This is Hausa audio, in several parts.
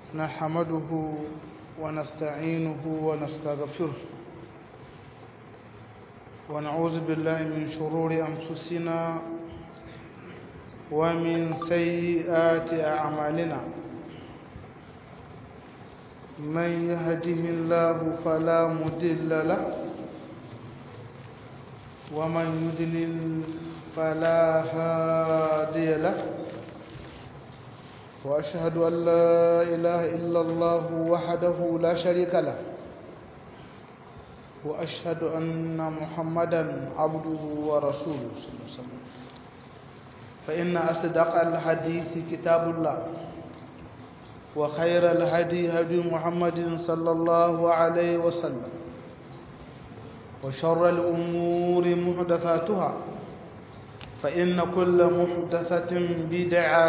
نحمده ونستعينه ونستغفره ونعوذ بالله من شرور أنفسنا ومن سيئات أعمالنا من يهده الله فلا مضل له ومن يضلل فلا هادي له وأشهد أن لا إله إلا الله وحده لا شريك له وأشهد أن محمدا عبده ورسوله صلى الله عليه وسلم فإن أصدق الحديث كتاب الله وخير الهدي هدي محمد صلى الله عليه وسلم وشر الأمور محدثاتها فإن كل محدثة بدعة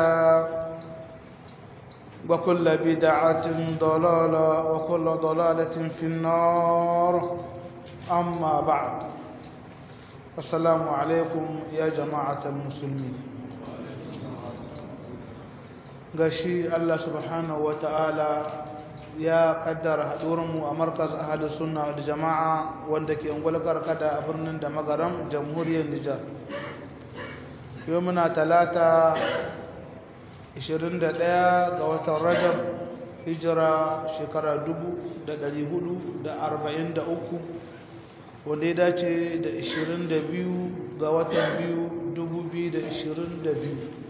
وكل بدعة ضلالة وكل ضلالة في النار أما بعد السلام عليكم يا جماعة المسلمين gashi Allah subhanahu wa ta'ala ya kaddara haɗurinmu a markaz ahadu sunna da jama'a wanda ke ungulkar kada a birnin da magaram jamhuriyar Nijar yau muna talata 21 ga watan rajab hijira shekara 443 wanda ya dace da 22 ga watan 2022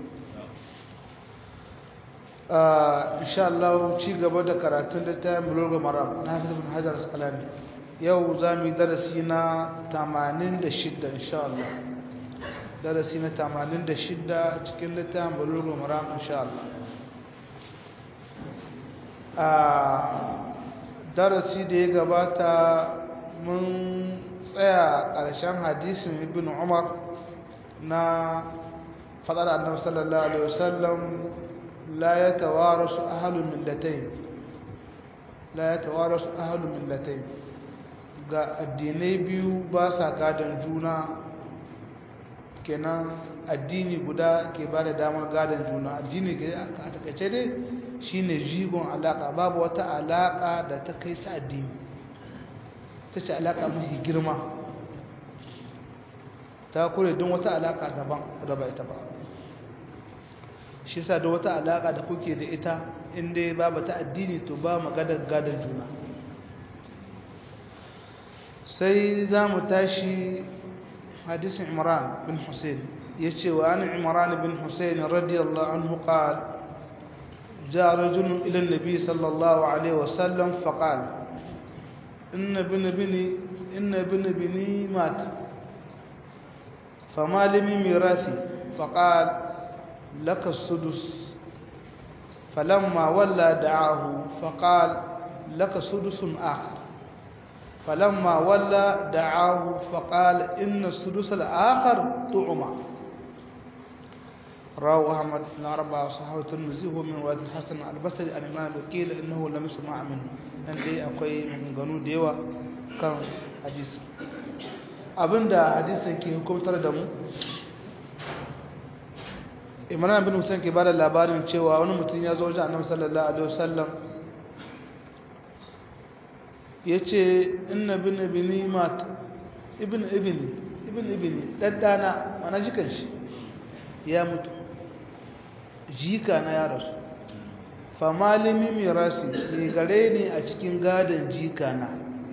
insha Allah ci gaba da karatun da ta mulga maram na hafiz bin hajar asqalani yau za mu yi darasi na 86 insha Allah darasi na 86 cikin littafin bulugul maram insha Allah a darasi da ya gabata mun tsaya ƙarshen hadisin ibn umar na fadar annabi sallallahu alaihi wasallam la yatawarasu ahlul millatayn la yatawarasu ahlul millatayn ga addinai biyu ba sa gadon juna kenan addini guda ke ba da damar gadon juna addini a takaice dai shine jigon alaka babu wata alaka da ta kai sa addini ta ce alaka mafi girma ta kure don wata alaka daban gaba ita ba shi sa da wata alaka da kuke da ita inda babu ta addini to ba magadar gadon juna sai za mu tashi حديث عمران بن حسين يتشي وعن عمران بن حسين رضي الله عنه قال جاء رجل إلى النبي صلى الله عليه وسلم فقال إن ابن بني إن ابن بني مات فما لي من ميراثي فقال لك السدس فلما ولى دعاه فقال لك سدس آخر فلما ولى دعاه فقال إن السدس الآخر طعما رواه أحمد بن أربعة وصحابة الترمذي هو من رواية الحسن البصري عن الإمام وكيل إنه لم يسمع منه أن دي أقوي من غنو ديوا كان حديث abinda hadisin ke hukumtar da mu imran bin husain ke bada labarin cewa wani mutum ya zo wajen annabi sallallahu alaihi wasallam ya ce ina bin ibini mata ibin ibini ibin ibini ɗaɗɗana mana jikan shi ya mutu jika na ya rasu famalimi mirasi ne gare ne a cikin gadon jika na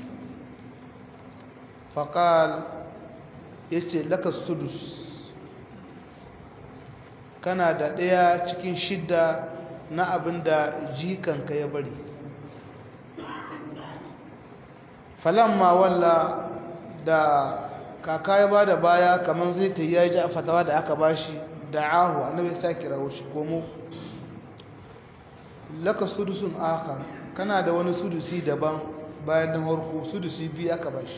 faƙal ya ce laka sudus kana da ɗaya cikin shidda na abin da jikanka ya bari falamma walla da kaka ya bada baya kamar zai ta yi ji a fatawa da aka bashi da ahu annabi ya kira shi komo laka sudusun akhar kana da wani sudusi daban bayan da harko sudusi biyu aka bashi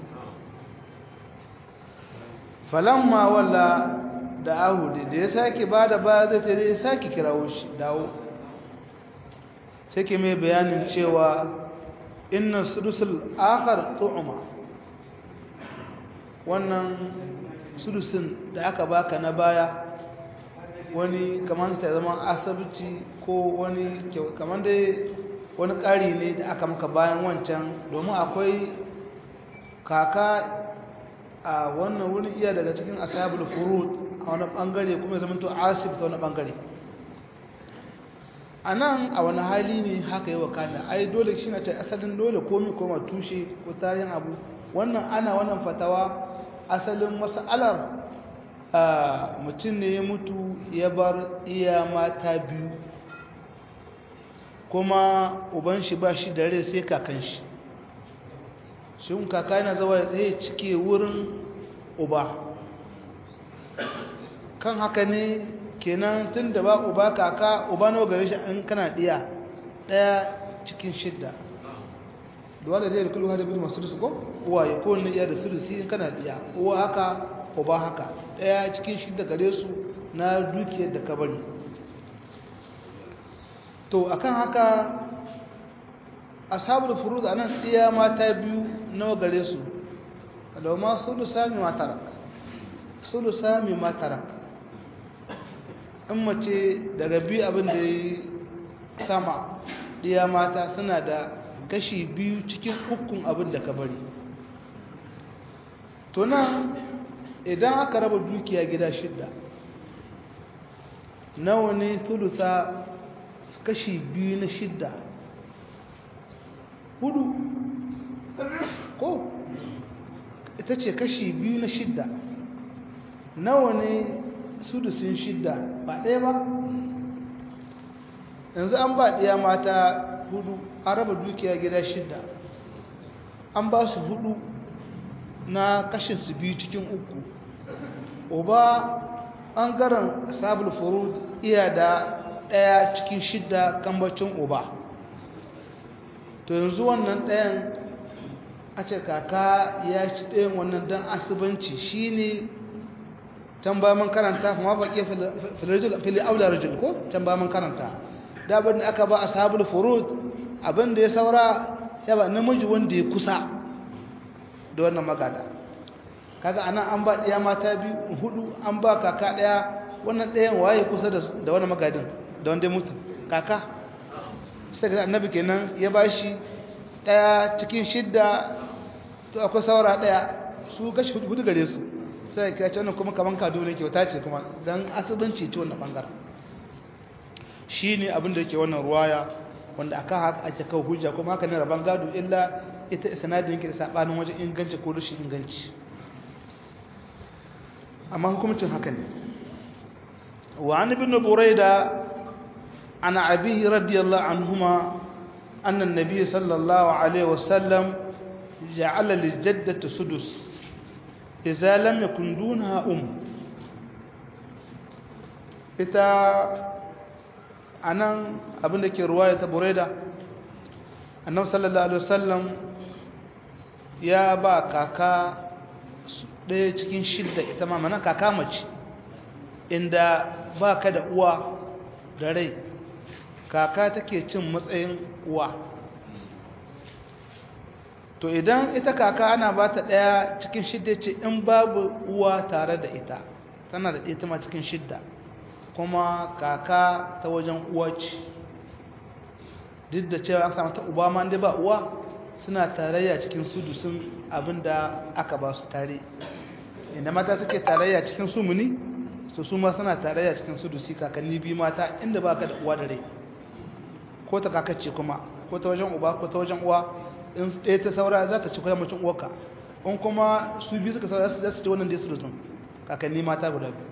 falamma walla da ahu da ya sake bada baya zai ta ya sake kirawo shi dawo sai ke mai bayanin cewa inna sudusul akhar tu'ma wannan sudusin da aka baka na baya wani kamar ta zama asabci ko wani kamar dai wani ƙari ne da aka maka bayan wancan domin akwai kaka a wannan wurin iya daga cikin ashabul furud a wani bangare kuma zama to asib ta wani bangare a nan a wani hali ne haka yi wakana ai dole shi na ta asalin dole komi koma tushe ko tarihin abu wannan ana wannan fatawa asalin masalar mutum ne ya mutu ya bar iya mata biyu kuma uban shi ba shi da rai sai kakan shi shi kaka yana zawa zai cike wurin uba kan haka ne kenan tun da ba uba kaka uba nawa gare shi an kana ɗiya ɗaya cikin shidda duwa da zai da kulwa da bin masu rusu ko uwa ya kowane iya da surusi in kana ɗiya uwa haka uba haka ɗaya cikin shidda gare su na dukiyar da kabari to akan haka ashabul furud anan ɗiya mata biyu nawa gare su alawma sulusa mi matarak sulusa mi matarak in mace daga biyu abin da ya sama ɗiya mata suna da kashi biyu cikin ukun abin da ka bari to nan idan aka raba dukiya gida shidda nawa ne tulusa kashi biyu na shidda hudu ko ita ce kashi biyu na shidda nawa ne sudusin shidda ba ɗaya ba yanzu an ba ɗaya mata hudu an raba dukiya gida shidda an ba su hudu na kashin su biyu cikin uku uba ɓangaren sabul furud iya da ɗaya cikin shidda kambacin uba to yanzu wannan ɗayan a ce kaka ya ci ɗayan wannan don asibanci shi ne can ba man karanta kuma ba ke fili aula rajul ko can ba man karanta da abin da aka ba a sabul furud abin da ya saura ya ba namiji wanda ya kusa da wannan magada kaga ana an ba ɗaya mata biyu hudu an ba kaka ɗaya wannan ɗayan waye kusa da wannan magadin da wanda ya mutu kaka sai ga annabi kenan ya ba shi ɗaya cikin shidda to akwai saura ɗaya su gashi hudu gare su sai ka ce wannan kuma kaman kado ne kyauta ce kuma dan asibanci ce wannan bangaren shine abin da yake wannan ruwaya wanda aka haka ake kawo hujja kuma haka ne raban gado illa ita sanadin yake da sabanin wajen inganci ko rashin inganci amma hukumcin haka ne wa an ibn burayda ana abihi radiyallahu anhuma anna an-nabiy sallallahu alaihi wasallam ja'ala lil-jaddati sudus إذا لم يكن دونها أم ita anan abin da ke ruwaya ta bureda annabi sallallahu alaihi wasallam ya ba kaka ɗaya cikin shidda ita ma mana kaka mace inda ba ka da uwa da rai kaka take cin matsayin uwa to idan ita kaka ana ba ta ɗaya cikin shidda ce in babu uwa tare da ita tana da ita ma cikin shidda kuma kaka ta wajen uwa ce duk da cewa an samu ta uba ma da ba uwa suna tarayya cikin sudusun abin da aka ba su tare inda mata suke tarayya cikin sumuni su su ma suna tarayya cikin sudusi kakanni biyu mata inda ba ka da uwa da rai ko ta kakacce kuma ko ta wajen uba ko ta wajen uwa in ɗaya ta saura za ta ci kwayan mutum uwarka in kuma su biyu suka saura za su ci wannan da su da kakanni mata guda biyu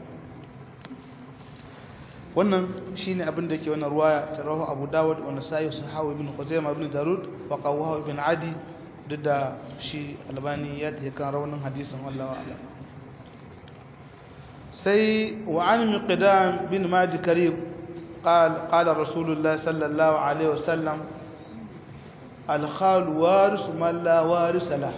wannan shi ne abin da ke wannan ruwa ta rahu abu dawud wanda sayi su hawa ibn khuzaima ibn darud wa qawwahu ibn adi duk da shi albani ya ta kan raunin hadisin wallahi a'lam sai wa an miqdam bin madi karib قال قال رسول الله صلى الله عليه وسلم الخال وارث من لا وارث له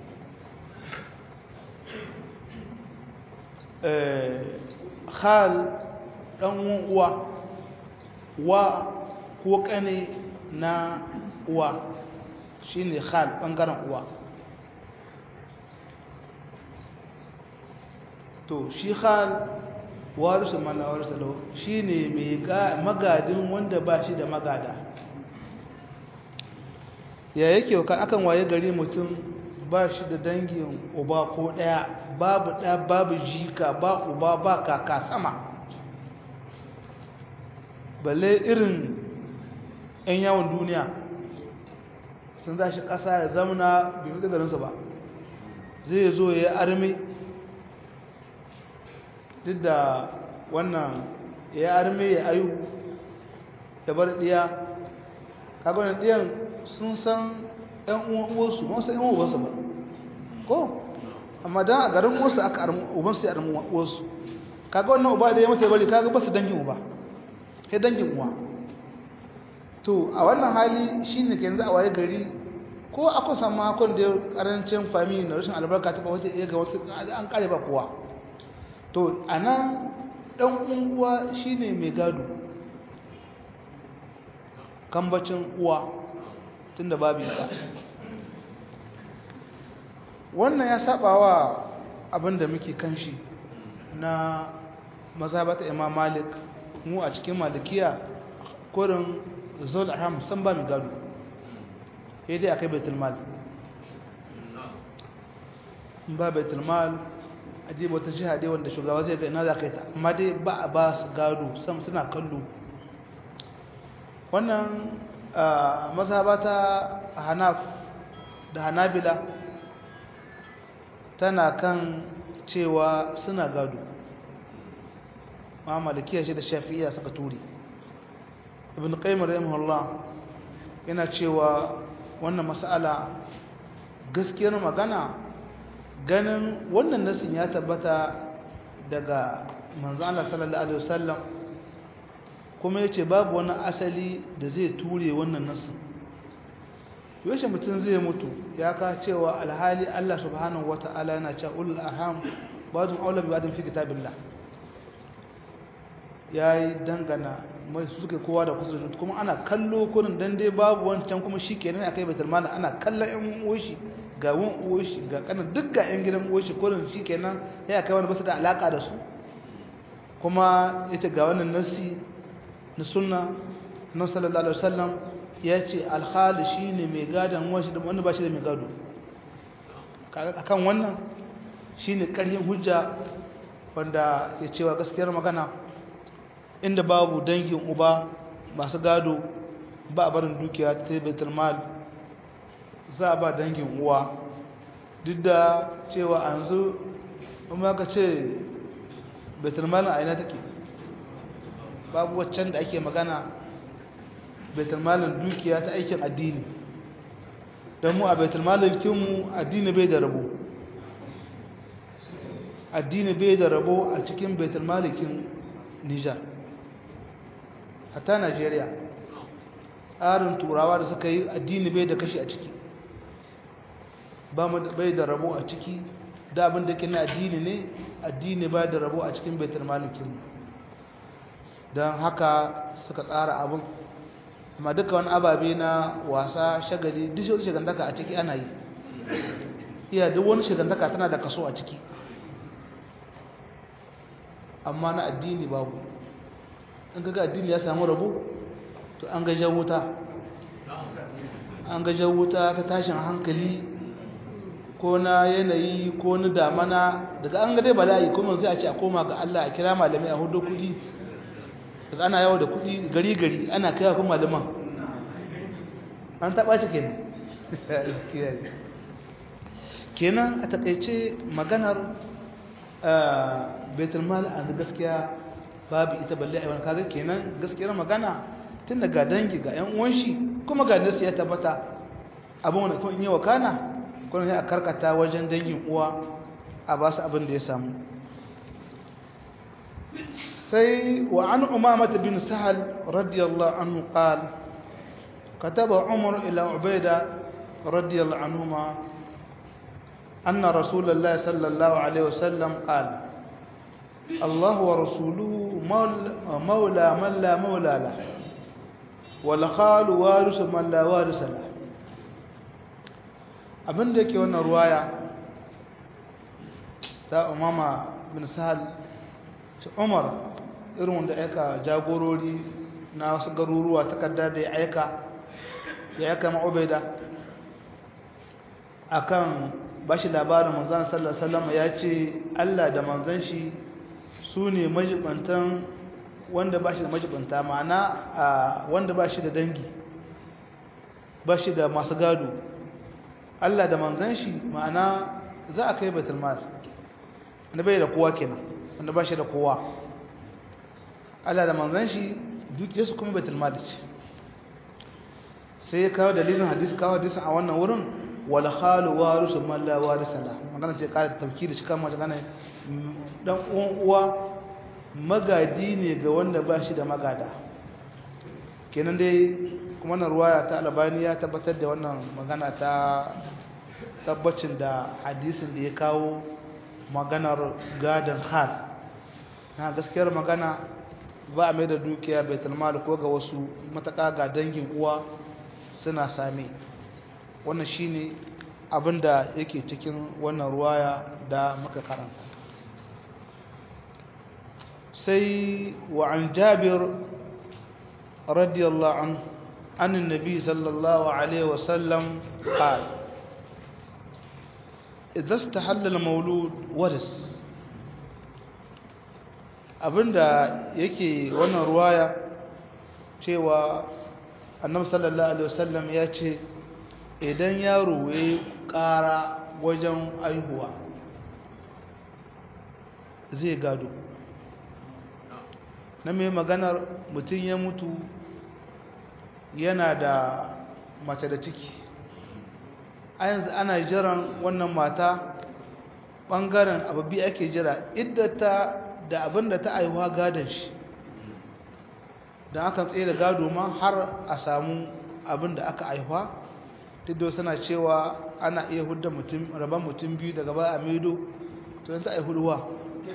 khal dan uwa wa ko kane na uwa shine khal bangaren uwa to shi khal warisu man la warisa lahu shine mai magadin wanda ba shi da magada ya yake kan akan waye gari mutum ba shi da dangin uba ko daya babu da babu jika ba uba ba kaka sama balle irin 'yan yawon duniya sun za shi ƙasa ya zamana bai fi garinsa ba zai zo ya yi armi duk da wannan ya yi armi ya ayu ya bar ɗiya kagwanin ɗiyan sun san 'yan uwansu ba su san 'yan uwansu ba ko amma don a garin wasu aka armi ubansu ya armi wasu kaga wannan uba da ya mata bari kaga ba su dangin uba sai dangin uwa to a wannan hali shi ne ke yanzu a waye gari ko akwai samu hakon da karancin fami na rashin albarka ta wata iya ga wasu an kare ba kowa to a nan ɗan uwa shi ne mai gado kambacin uwa tun da babu ita wannan ya saba wa abin da muke kan shi na mazhabata imam malik mu a cikin malikiya kurin zol haram san ba mai gado ya dai akai baitul mal ba baitul mal aje wata jiha dai wanda shugaba zai ga ina za ka yi ta amma dai ba a ba su gado sam suna kallo wannan mazhabata hanaf da hanabila tana kan cewa suna gado ma malikiya shi da shafi'iya suka turi ibn qayyim rahimahullah yana cewa wannan mas'ala gaskiyar magana ganin wannan nasin ya tabbata daga manzo Allah sallallahu alaihi wasallam kuma yace babu wani asali da zai ture wannan nasin yaushe mutum zai mutu ya ka cewa alhali Allah subhanahu wata'ala yana cewa ulul arham ba'dun aula bi ba'din fi kitabillah yayi dangana mai su suke kowa da kusa da kuma ana kallo kurin dan dai babu wancan kuma shikenan akai baitul mal ana kallon ƴan uwoshi ga wan uwoshi ga kanan duk ga ƴan gidan uwoshi kurin shikenan sai akai wani basu da alaka da su kuma yace ga wannan nasi na sunna annabi sallallahu alaihi wasallam yace al-khali shine mai gadan uwanshi da wanda ba shi da mai gado akan wannan shine ƙarfin hujja wanda ke cewa gaskiyar magana inda babu dangin uba masu gado ba a barin dukiya ta baitul mal za a ba dangin uwa duk da cewa a yanzu kuma ka ce baitul mal a ina take babu waccan da ake magana baitul malin dukiya ta aikin addini don mu a baitul malin kinmu addini bai da rabo addini bai da rabo a cikin baitul malikin nijar hatta Najeriya tsarin turawa da suka yi addini bai da kashi a ciki ba mu bai da rabo a ciki da abin da ke na addini ne addini bai da rabo a cikin baitul malikin don haka suka tsara abin amma duka wani ababe na wasa shagali duk wani shigantaka a ciki ana yi iya duk wani shigantaka tana da kaso a ciki amma na addini babu in ga addini ya samu rabu to an gajen wuta an gajen wuta ta tashin hankali ko na yanayi ko na damana daga an gade bala'i kuma sai a ce a koma ga Allah a kira malamai a hudu kudi daga ana yawo da kudi gari gari ana kai kuma malaman an taɓa ci kenan kenan a takaice maganar baitul mal a gaskiya babu ita balle a wani kaga kenan gaskiyar magana tun daga dangi ga yan uwan shi kuma ga nasu ya tabbata abin wanda kuma in yi wakana kuma sai a karkata wajen dangin uwa a ba su abin da ya samu sai wa an umamata bin sahal radiyallahu anhu qal kataba umar ila ubaida radiyallahu anhuma anna rasulullahi sallallahu alaihi wasallam qala الله ورسوله مولى من لا مولى له والخال وارث من لا وارث له abin da yake wannan ruwaya ta umama bin sahal umar irin wanda aika jagorori na wasu garuruwa takarda da ya aika ya aika ma'ubaida akan bashi labarin manzan sallallahu alaihi wasallam ya ce Allah da manzan shi su ne majibantan wanda ba shi da majibanta ma'ana wanda ba shi da dangi ba shi da masu gado Allah da manzan shi ma'ana za a kai baitul mal wanda bai da kowa kenan wanda ba shi da kowa Allah da manzan shi duk yasu kuma baitul mal ce sai ya kawo dalilin hadisi kawo hadisin a wannan wurin wal khalu warisu man la warisa la magana ce ƙara tafkiri shi kama magana dan uwan uwa magadi ne ga wanda ba shi da magada kenan dai kuma na ruwaya ta albani ya tabbatar da wannan magana ta tabbacin da hadisin da ya kawo maganar gadon hal na gaskiyar magana ba a mai da dukiya bai talmal ko ga wasu mataka ga dangin uwa suna same wannan shine abin da yake cikin wannan ruwaya da muka karanta سي وعن جابر رضي الله عنه عن النبي صلى الله عليه وسلم قال إذا استحل المولود ورث abinda yake wannan ruwaya cewa annabi sallallahu alaihi wasallam ya ce idan yaro ya ƙara wajen aihuwa zai gado na mai maganar mutum ya mutu yana da mace da ciki a yanzu ana jiran wannan mata ɓangaren ababi ake jira iddata da abin da ta aihuwa gadon shi don aka tsaye da gado ma har a samu abin da aka aihuwa tiddo suna cewa ana iya hudda mutum rabon mutum biyu daga ba a maido to yanzu a yi huduwa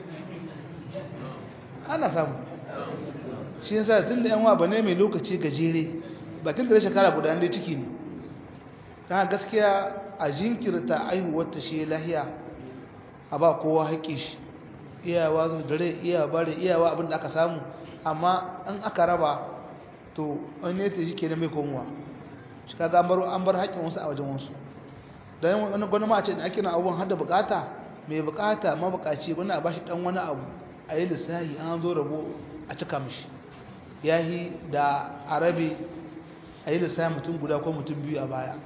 ana samu shi yasa tun da yanwa ba ne mai lokaci gajere bakin da shekara guda ne ciki ne ta gaskiya a jinkirta aihuwar ta shi lahiya a ba kowa haƙƙi shi iyawa zo da rai iyawa bare iyawa abin da aka samu amma in aka raba to an ne ta shi ke mai komowa shi ka ga an bar haƙƙin wasu a wajen wasu don wani gwani ma a ce da ake na abubuwan hada bukata mai bukata mabukaci wani a bashi dan wani abu a yi lissahi an zo rabo a cika mishi ya yi da arabi a yi lissahi mutum guda ko mutum biyu a baya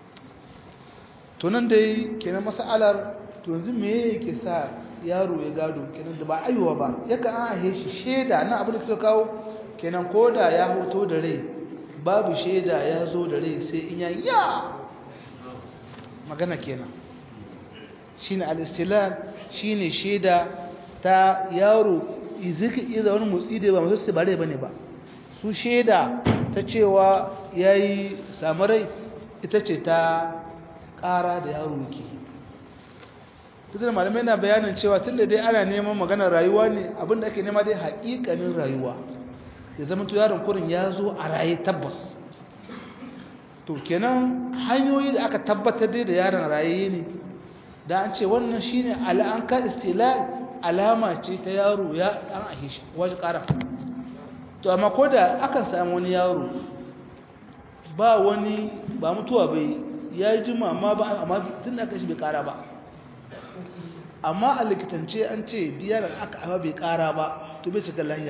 tunan dai kenan masalar to yanzu me yake sa yaro ya gado kenan da ba aiwa ba yakan an ahe shi shaida na abin da suka kawo kenan ko da ya hoto da rai babu shaida ya zo da rai sai in ya ya magana kenan shine al-istilal shine shaida ta yaro izika iza wani motsi da ba masu su bare bane ba su shaida ta cewa yayi samarai ita ce ta ƙara da yaro yake tutar malamai na bayanin cewa tunda dai ana neman maganar rayuwa ne abinda ake nema dai haƙiƙanin rayuwa ya zama to yaron kurin ya zo a raye tabbas to kenan hanyoyi da aka tabbatar dai da yaron raye ne da an ce wannan shine al'anka istilal alama ce ta yaro ya an ahe shi wajen ƙara to amma ko da akan samu wani yaro ba wani ba mutuwa bai ya yi jima amma ba amma tun da aka shi bai ƙara ba amma a likitance an ce diyar aka amma bai ƙara ba to bai cika lahiya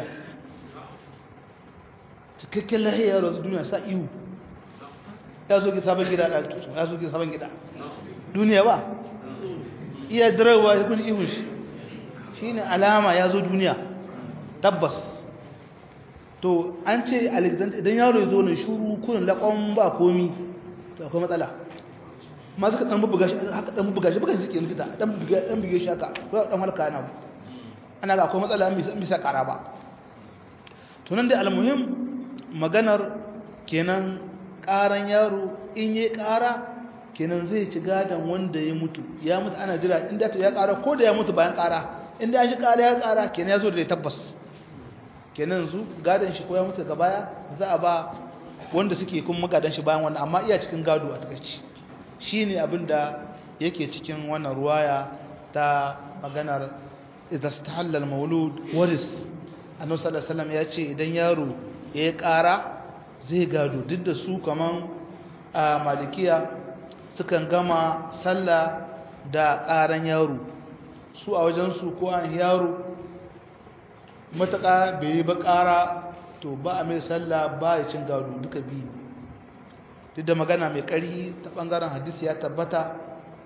cikakken lahiya yaro duniya sa ihu ya zo ki sabon gida da ya zo ki sabon gida duniya ba iya dirawa ya kun ihun shi shi ne alama ya zo duniya tabbas to an ce idan yaro ya zo ne shuru kunin laƙon ba komi to akwai matsala ma suka ɗan bubuga shi haka ɗan bubuga shi bukan suke likita ɗan buge shi haka ko ɗan halka yana ana ga akwai matsala an bisa ƙara ba to nan dai almuhim maganar kenan ƙaran yaro in yi ƙara kenan zai ci gadon wanda ya mutu ya mutu ana jira inda ta ya ƙara ko da ya mutu bayan ƙara inda an shi ƙara ya ƙara kenan ya zo da ya tabbas kenan zu gadon shi ko ya mutu daga baya za a ba wanda suke kun magadan shi bayan wannan amma iya cikin gado a takaici shi ne abin da yake cikin wannan ruwaya ta maganar idan stahalla al-maulud waris annabi sallallahu alaihi wasallam ya ce idan yaro ya ƙara zai gado duk da su kaman a malikiya sukan gama sallah da ƙaran yaro su a wajensu ko an yaro matuƙa bai yi ba ƙara to ba a mai sallah ba ya cin gado duka biyu duk da magana mai ƙarfi ta ɓangaren hadisi ya tabbata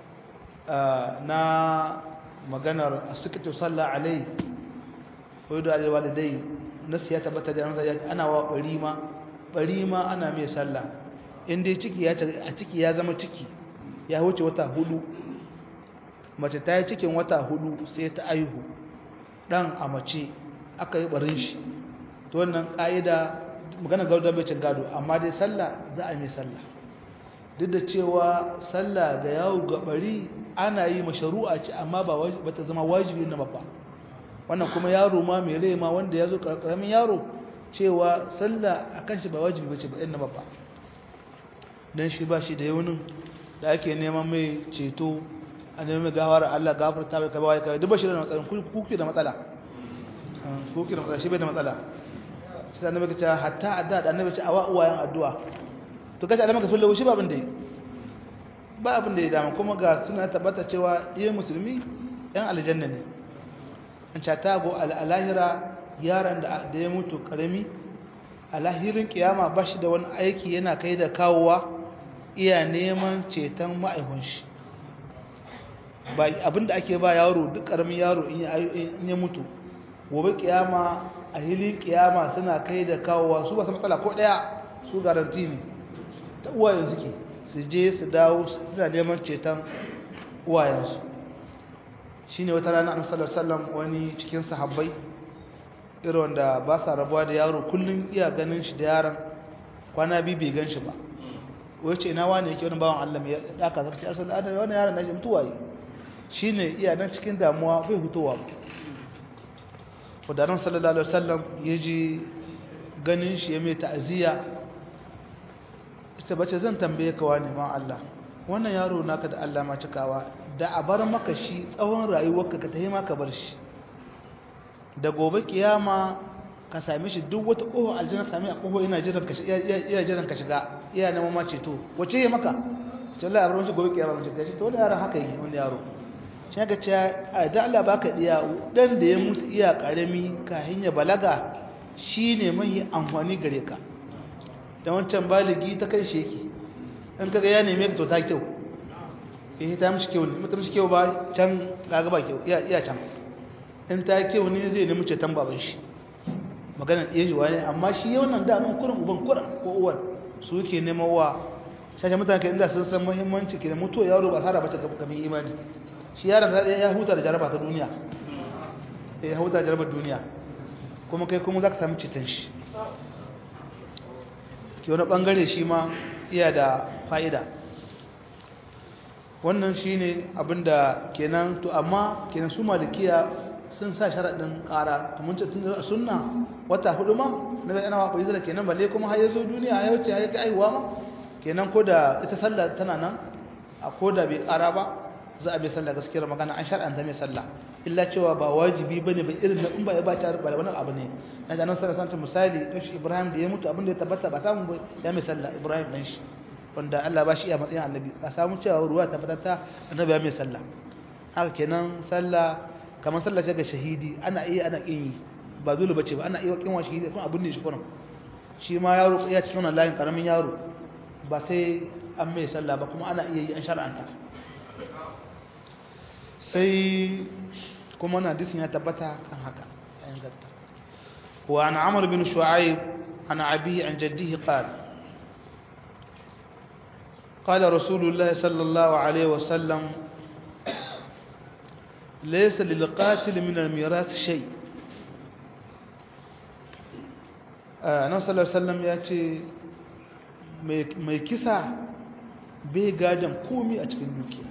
na maganar a suka sallah alai wai da alewa da dai nasu ya tabbata da ana wa ɓari ma ɓari ma ana mai sallah inda ciki ya a ciki ya zama ciki ya wuce wata hudu mace ta yi cikin wata hudu sai ta aihu dan a mace aka yi barin shi to wannan ka'ida magana gauda bai cin gado amma dai sallah za a mai sallah duk da cewa sallah ga yawo ga bari ana yi masharu'a ce amma ba ta zama wajibi na babba wannan kuma yaro ma mai rai ma wanda ya zo karamin yaro cewa sallah a kan shi ba wajibi bace ba ɗin na babba don shi ba shi da yaunin da ake neman mai ceto a neman mai gawar Allah gafarta bai kaba ya kawai duk ba shi da matsala kuki da matsala kuki da matsala shi bai da matsala shi da annabi ta hatta adda da annabi ce a wa uwayen addu'a to kace da maka fulla shi ba abin da yi ba abin da ya dama kuma ga suna tabbata cewa iya musulmi yan aljanna ne an cata go al'ahira yaron da ya mutu karami a lahirin kiyama ba shi da wani aiki yana kai da kawowa iya neman ceton ma'aihun shi abinda ake ba yaro duk karamin yaro in ya mutu gobe kiyama a hilin kiyama suna kai da kawowa su ba su matsala ko daya su garanti ne ta uwayen suke su je su dawo suna neman ceton uwayensu shi ne wata rana an sallallahu wani cikin sahabbai irin wanda ba sa rabuwa da yaro kullum iya ganin shi da yaron kwana biyu bai gan shi ba wace ina wani yake wani bawan Allah ya daka zaka ce arsal adam wani yaron nashi mutuwa yi shine iya nan cikin damuwa bai hutowa ba wadannan sallallahu alaihi wasallam yaji ganin shi ya mai ta'aziyya ita bace zan tambaye ka wani ma Allah wannan yaro naka da Allah ma cikawa da a bar maka shi tsawon rayuwarka ka tahi ma ka bar shi da gobe kiyama ka same shi duk wata ƙoho aljanna same a ƙoho ina jiran ka iya jiran ka shiga iya neman ma ceto wace ya maka ce Allah ya bar wani gobe kiyama ce to wani yaron haka yi wani yaro shi ga ce a da Allah baka diya dan da ya mutu iya karami kahin ya balaga shine mai amfani gare ka da wancan baligi ta kai shi yake in kaga ya neme ka to ta kyau eh ta mishi kyau ne mutum mishi kyau ba can kaga ba kyau iya iya can in ta kyau ne zai nemi ceton baban shi maganar iya jiwa ne amma shi yau nan daman kurin uban kurin ko uwan su ke neman wa shashe mutane ka inda sun san muhimmanci ke da mutuwa yaro ba sara bace gamin imani shi yaron ya huta da jaraba ta duniya ya huta da jarabar duniya kuma kai kuma za ka sami ceton shi ke wani bangare shi ma iya da fa'ida wannan shi ne abinda kenan to amma kenan su malikiya sun sa sharaɗin ƙara mun ce tun da sunna wata hudu ma na ga yana waƙoƙi zara kenan balle kuma har yazo duniya ya wuce ya ga aihuwa ma kenan ko da ita sallah tana nan a ko da bai ƙara ba za a bi sallah gaskiyar magana an shar'anta mai sallah illa cewa ba wajibi bane ba irin da in ba ya ba ta ba wani abu ne na ga nan sallah santa misali dan shi Ibrahim da ya mutu abin da ya tabbata ba samu ya mai sallah Ibrahim dan shi wanda Allah ba shi iya matsayin annabi ba samu cewa ruwa ta fatata annabi ya mai sallah haka kenan sallah kamar sallah ce ga shahidi ana iya ana kin yi ba dole bace ba ana iya kin wa shahidi kuma abin ne shi kuma shi ma yaro ya ci sunan layin karamin yaro ba sai an mai sallah ba kuma ana iya yi an shar'anta sai kuma na hadisin ya tabbata kan haka an gatta wa an amr bin shu'aib an abi an jaddihi qala قال رسول الله صلى الله عليه وسلم ليس للقاتل من الميراث شيء annabi sallallahu alaihi wasallam ya ce mai kisa bai gadan komi a cikin dukiya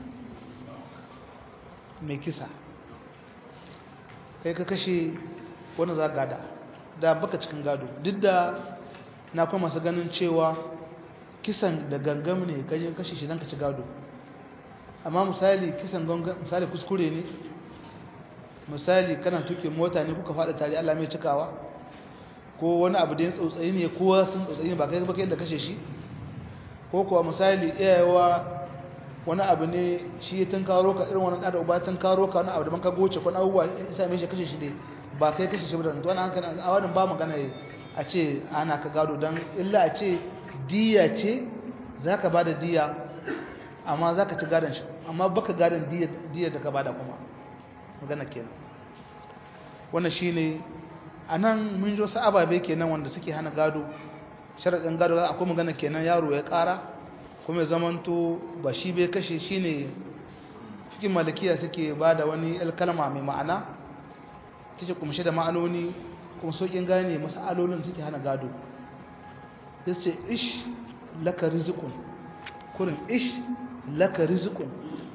mai kisa kai ka kashe wanda za gada da baka cikin gado duk da na kuma masu ganin cewa kisan da gangam ne kajin kashe shi don ka ci gado amma misali kisan gangan misali kuskure ne misali kana tuke mota ne kuka faɗa tare Allah mai cikawa ko wani abu da ya tsautsayi ne kowa sun tsautsayi ne ba kai ba kai da kashe shi ko kuwa misali iyayewa wani abu ne shi tun karo ka irin wani ɗada uba tun karo ka wani abu da man ka goce ko abubuwa ya same shi kashe shi ne ba kai kashe shi ba da wani hankali a wani ba magana a ce ana ka gado don illa a ce diya ce za ka ba da diya amma za ka ci gadon shi amma baka gadon diya da ka ba da kuma magana kenan wannan shi ne a nan mun jo su ababe kenan wanda suke hana gado sharaɗin gado akwai magana kenan yaro ya ƙara kuma ya zamanto ba shi bai kashe shi ne cikin malakiya suke ba da wani alkalma mai ma'ana take kumshe da ma'anoni kuma sokin gane masalolin suke hana gado sai ce ish laka rizikun kurin ish laka rizikun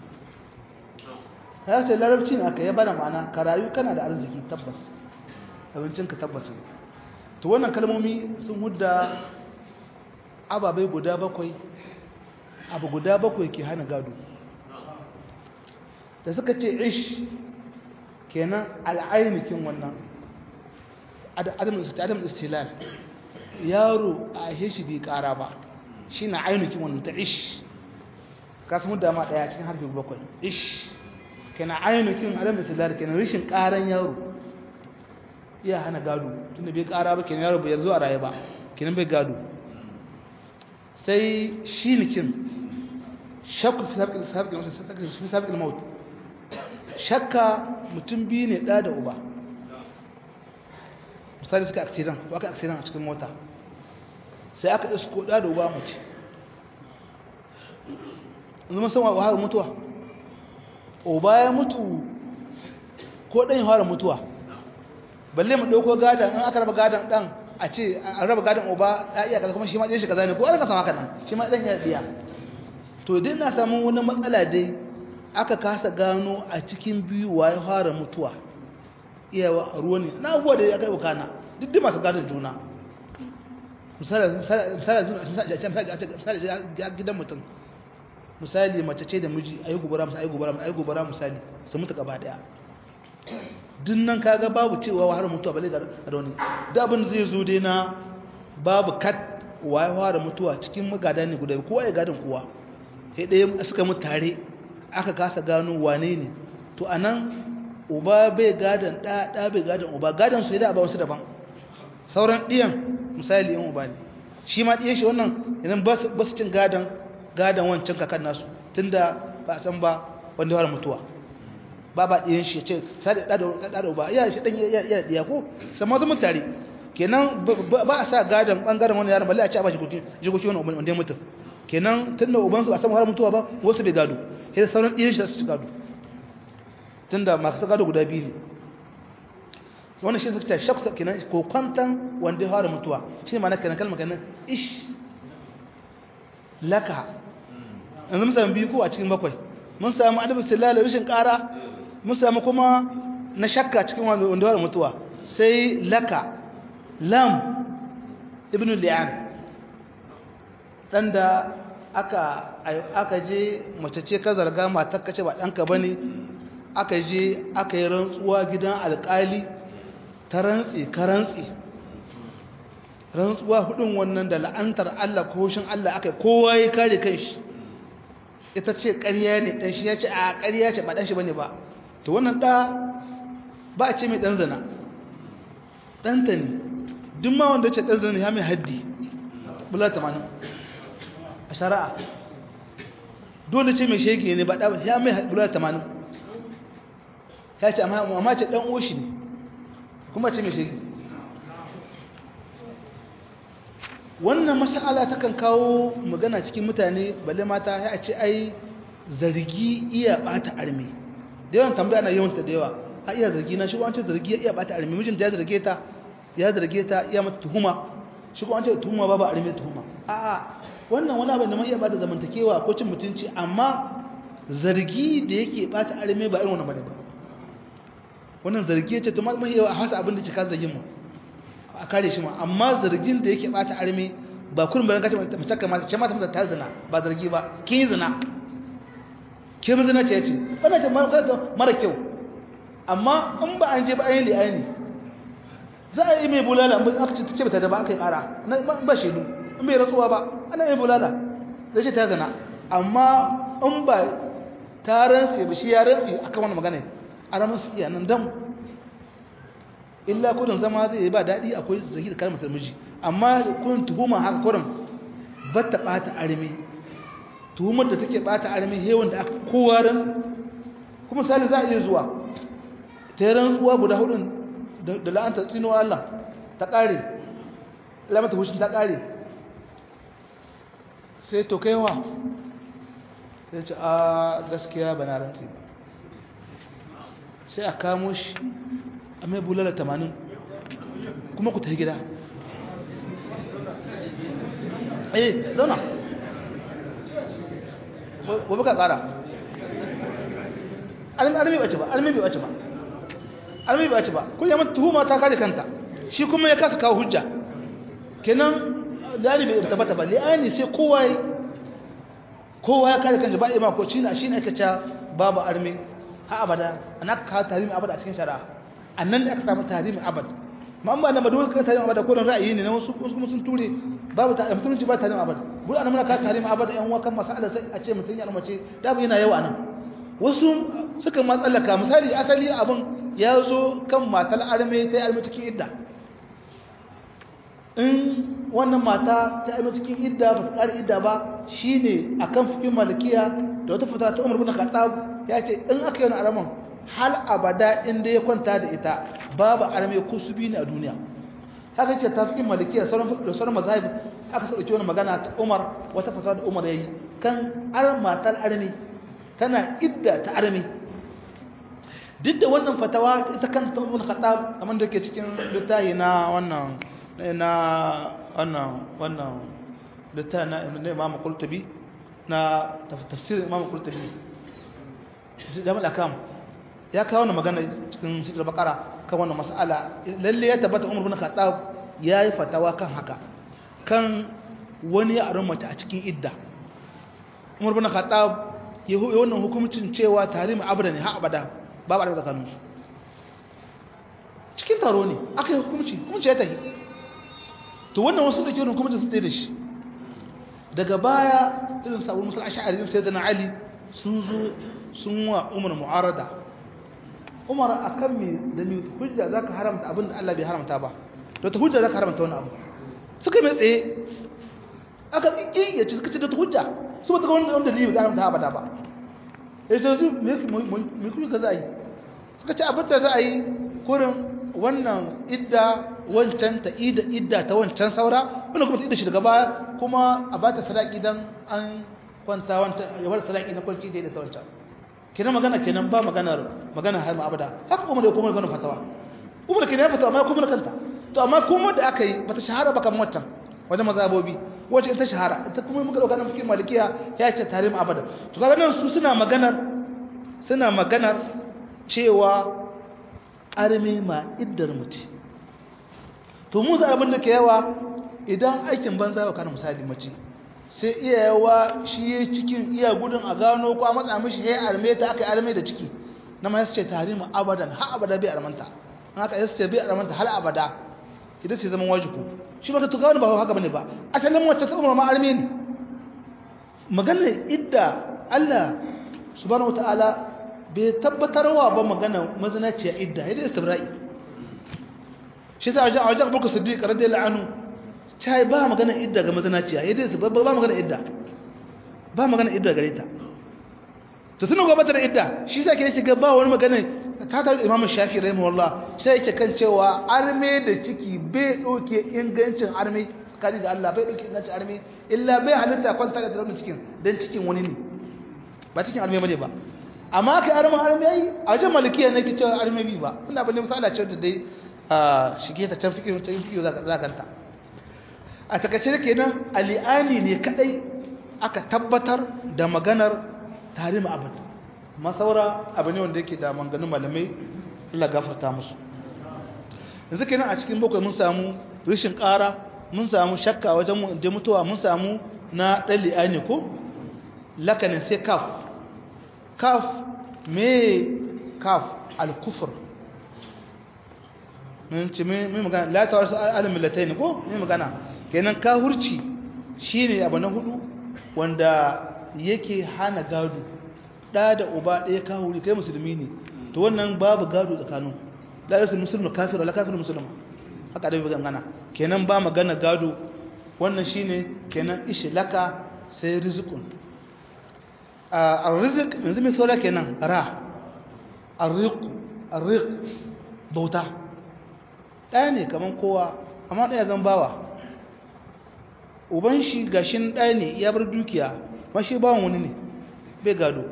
ya ce larabci ne aka ya bada ma'ana ka rayu kana da arziki tabbas abincinka tabbas ne to wannan kalmomi sun hudda ababai guda bakwai abu guda bakwai ke hana gado da suka ce ish kenan al'ainihin wannan adam istilal yaro a heshi bai kara ba shi na ainihin wannan ta ish kasu mu dama daya cikin harfi bakwai ish kenan ainihin adam istilal kenan rishin karan yaro iya hana gado tunda bai kara ba kenan yaro bai yanzu a raye ba kenan bai gado sai shi nikin shakku fi sabiƙin maut shakka mutum biyu ne ɗa da uba misali suka aksidan ko aka aksidan a cikin mota sai aka isko ɗa da uba mace zama san wa mutuwa uba ya mutu ko ɗan yi fara mutuwa balle mu ɗauko gadon in aka raba gadon ɗan a ce an raba gadon uba ya iya kaza kuma shi ma ɗin shi kaza ne ko an kasa haka nan shi ma ɗan ya ɗiya to dai na samun wani matsala dai aka kasa gano a cikin biyu wa ya fara mutuwa iyawa ruwa ne na abubuwa da ya kai bukana duk da masu gadon juna misali gidan mutum misali mace ce da miji a yi gobara misali a yi gobara a yi gobara misali su mutu gaba daya dinnan kaga babu cewa wa har mutuwa bale da wani da abin zai zo dai na babu kat wa ya fara mutuwa cikin magada ne guda kowa ya gadon kowa sai ɗaya suka mutu tare aka kasa gano wane ne to a nan uba bai gadon ɗa ɗa bai gadon uba gadon su yi da ba wasu daban sauran ɗiyan misali yin uba ne shi ma ɗiyan shi wannan idan ba su cin gadon gadon wancan kakan nasu tunda ba san ba wanda fara mutuwa ba ba ɗiyan shi ce sai da ɗa da uba iya shi ɗan iya ɗiya ko sama zama tare kenan ba a sa gadon ɓangaren wani yaron balle a ci a ba jikoki wani wanda ya mutu kenan tunda ubansu a samu har mutuwa ba wasu bai gado sai sauran ɗiyan shi su ci gado tunda masu gado guda biyu ne wannan shi suka ce shaksa kenan ko kwantan wanda ya fara mutuwa shi ne ma'ana kenan kalmar kenan ish laka yanzu mun samu biyu ko a cikin bakwai mun samu adabu sallala rashin ƙara mun samu kuma na shakka cikin wanda ya fara mutuwa sai laka lam ibn li'an dan da aka aka je mace ce ka zarga matar kace ba danka bane aka je aka yi rantsuwa gidan alkali ta rantsi ka rantsi rantsuwa hudun wannan da la'antar Allah ko shin Allah aka kowa ya kare kanshi ita ce ƙarya ne dan shi ya ce a ƙarya ce ba dan shi bane ba to wannan da ba a ce mai dan zina dan ta ne duk ma wanda ya ce dan zina ya mai haddi bula 80 a shari'a dole ce mai shege ne ba da ya mai bula 80 ya ce amma ce ɗan oshi ne kuma ce mai shiri wannan masala ta kan kawo magana cikin mutane balle mata ya ce ai zargi iya bata armi da yawan tambaya na yawanta da yawa a iya zargi na shigo an ce zargi iya bata armi mijin da ya zarge ta ya zarge ta iya mata tuhuma shigo an ce tuhuma babu armi tuhuma a'a wannan wani abin da ma iya bata zamantakewa ko cin mutunci amma zargi da yake bata armi ba irin wannan bane ba wannan zargi ce to mai yawa a hasa abin da ke kan zargin mu a kare shi ma amma zargin da yake bata arme ba kullum bayan kace mace ka mace mata mata ta zina ba zargi ba kin yi zina ke mun zina ce yace wannan ce mara mara kyau amma in ba an je ba ayin li'ani za a yi mai bulala in aka ce ce bata da ba aka yi kara in ba shaidu in bai rantsuwa ba ana yi bulala zai ce ta zana amma in ba ta rantsi ba shi ya rantsi akan wani magana a ramin su iya nan dan illa kudin zama zai yi ba daɗi akwai zaki da kalmar miji amma kun tuhuma haka kurin ba ta ɓata armi tuhumar da take ɓata armi hewan da aka kowa ran kuma sali za a iya zuwa ta yi rantsuwa guda hudun da la'anta tsinuwa Allah ta ƙare lamata hushin ta ƙare sai to kaiwa sai ce a gaskiya ba na rantsi ba sai a kamo shi a mai bulala tamanin kuma ku ta gida eh zauna gobe ka kara almi bace ba almi bace ba almi bace ba kullum tuhuma ta kaje kanta shi kuma ya kasa kawo hujja kenan lani bai tabbata ba li'ani sai kowa kowa ya kare kanta ba ima ko shine shine ake cewa babu armi ha abada anaka ka tarimi abada a cikin shari'a annan da aka samu tarimi abada ma ba na ba dole kan tarimi abada ko ra'ayi ne na wasu kuma sun ture babu ta mutunci ba tarimi abada bur an muna ka tarimi abada yan wakan masala sai a ce mutun ya mace da bu yana yawa nan wasu suka matsalaka misali asali abun ya zo kan matar arme ta arme cikin idda in wannan mata ta arme cikin idda ba ta ƙari idda ba shine akan fikin malikiya da wata fata ta Umar bin Khattab ya ce in aka yi wani araman hal abada inda ya kwanta da ita babu arme kusubi ne a duniya haka ce ta fikin malikiya da sauran mazahib aka sa ɗauki wani magana ta umar wata fasa da umar ya yi kan ar matar arme tana idda ta arme duk da wannan fatawa ita kan ta umar khattab kamar da ke cikin littafi na wannan na wannan wannan littafi na imam qurtubi na tafsirin imam qurtubi jami'al akam ya kawo wannan magana cikin sura bakara kan wannan mas'ala lalle ya tabbata umar bin khattab yayi fatawa kan haka kan wani yaron mace a cikin idda umar bin khattab ya yi wannan hukumcin cewa tarim abada ne ha abada babu abada tsakanin su cikin taro ne aka yi hukumci hukumci ya tafi to wannan wasu da ke hukumcin sun tsaye da shi daga baya irin sabon musul ash'ari sai da ali sun zo sun wa umar mu'arada umar akan me da me hujja zaka haramta abin da Allah bai haramta ba to ta hujja zaka haramta wani abu suka mai tsaye aka ƙi ya ci suka ci da hujja su ba ta wanda wanda dalili da haramta abada ba ya ce su me kuyi ga za a yi suka ci abin da za a yi kurin wannan idda wancan ta idda idda ta wancan saura wannan kuma ta idda shi daga baya kuma a ba ta sadaki dan an kwanta wanta ya bar sadaki na kwanci da ta wancan kenan magana kenan ba maganar magana har ma abada haka kuma da kuma magana fatawa kuma kenan fatawa amma kuma kanta to amma kuma da aka yi bata shahara ba kamar wancan wajen mazabobi wacce ita shahara ita kuma muka dauka nan fikin malikiya ya ce tarim abada to kaga nan su suna maganar suna maganar cewa arme ma iddar muti to mu za abin da ke yawa idan aikin banza ba kana misali mace sai iya yawa shi ya cikin iya gudun a gano ko a matsa mishi ya arme ta aka yi arme da ciki na ma yace tahrimu abadan har abada bai armanta an haka yace bai armanta har abada idan sai zaman wajibu shi ba ta tuka ba haka bane ba asalin wacce ta umma ma arme ne magana idda Allah subhanahu wataala bai tabbatarwa ba magana mazinaciya idda idan istibra'i shi sai a wajen Abu Siddiq radiyallahu anhu ta ba magana idda ga mazinaciya yadda su ba magana idda ba magana idda gare ta to tunan gwamnati da idda shi sai ke shiga ba wani magana ta tare da imamu shafi rahimahullah sai yake kan cewa arme da ciki bai doke ingancin arme kani da Allah bai doke ingancin arme illa bai halitta kwanta da raunin cikin dan cikin wani ne ba cikin arme bane ba amma kai arme arme ai a wajen malikiya ne ke cewa arme bi ba ina bane misala ce da dai shige ta can fikiyo ta fikiyo za kanta a takaice da kenan ali'ani ne kadai aka tabbatar da maganar tarim abad masaura abu ne wanda yake da manganin malamai Allah gafarta musu yanzu kenan a cikin bakwai mun samu rishin ƙara mun samu shakka wajen je mutuwa mun samu na ɗan li'ani ko lakanin sai kaf kaf me kaf al-kufr mun ce mai magana la ta wasu al-millatai ne ko mai magana kenan kahurci shine abu na hudu wanda yake hana gado da da uba ɗaya kahuri kai musulmi ne to wannan babu gado tsakanin la yasul muslimu kafir wala kafir muslima haka da bai gana kenan ba magana gado wannan shine kenan ishlaka sai rizqun a rizq yanzu mai saura kenan ra arriq arriq bauta ɗaya ne kaman kowa amma ɗaya zan bawa uban shi gashin ɗaya ne ya bar dukiya mashi bawan wani ne bai gado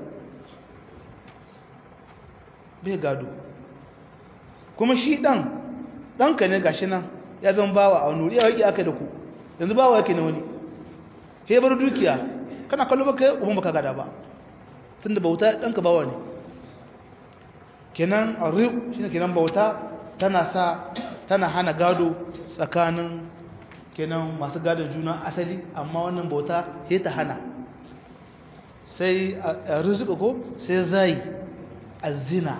bai gado kuma shi ɗan ɗanka ne gashi nan ya zan bawa a wani wuri ya waƙi aka da ku yanzu bawa yake na wani ya bar dukiya kana kallo baka yi uban baka gada ba tun da bauta ɗanka bawa ne kenan a shi ne kenan bauta tana sa tana hana gado tsakanin kenan masu gadon juna asali amma wannan bauta sai ta hana sai a rizika ko sai zai a zina